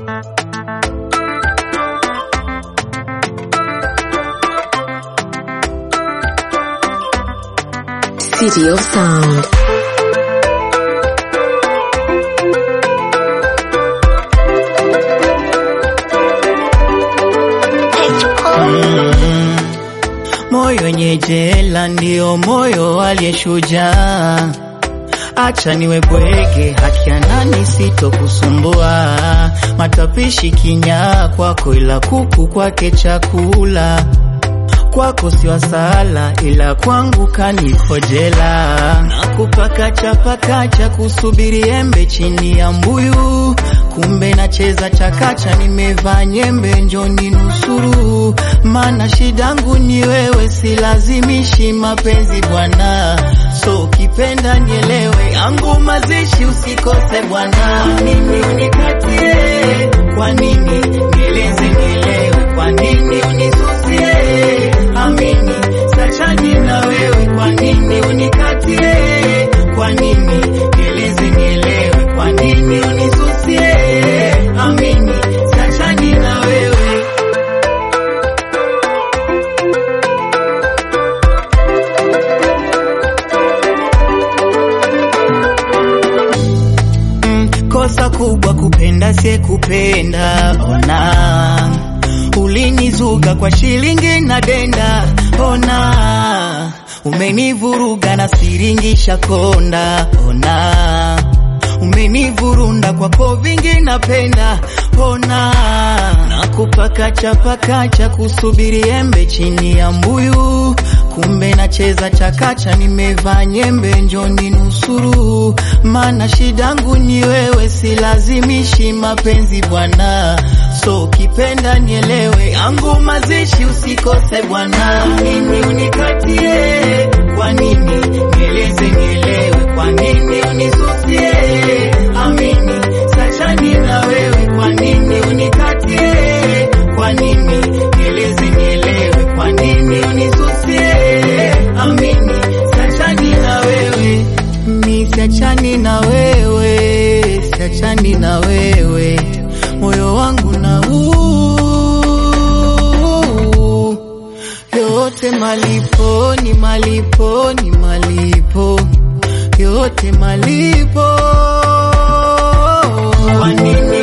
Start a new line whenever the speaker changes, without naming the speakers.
City of Sound.
Moyo wenye jela ndio moyo aliyeshujaa. Acha niwe bwege, haki ya nani sitokusumbua. Matapishi kinyaa kwako, ila kuku kwake chakula. Kwako si wasala, ila kwangu kanikojela. Nakupa kacha pakacha, kusubiri embe chini ya mbuyu. Kumbe nacheza chakacha, nimevaa nyembe, njoni nusuru. Mana shidangu ni wewe, silazimishi mapenzi bwana. So ukipenda nielewe, yangu mazishi usikose bwana. Nini unikatie? Kwa nini nieleze nielewe? Kwa nini unisusie? Amini sachani na wewe, kwa nini unikatie? Kwa nini nieleze nielewe? Kwa nini unisusie? Amini sachani na wewe. Mm, kosa kubwa kupenda sie kupenda ona ulinizuga kwa shilingi na denda ona umenivuruga na siringisha konda ona umenivurunda kwako vingi napenda ona nakupa kacha pakacha kusubiri embe chini ya mbuyu kumbe nacheza chakacha nimevaa nyembe njoni nusuru mana shidangu ni wewe silazimishi mapenzi bwana so ukipenda nielewe yangu mazishi usikose bwana nini unikatie kwa nini nieleze nielewe kwa nini unisusie amini sachani na wewe kwa nini unikatie kwa nini nieleze nielewe kwa nini unisusie amini sachani na wewe mi siachani na wewe siachani na wewe moyo wangu na uu yote malipo ni malipo ni malipo yote malipo kwa nini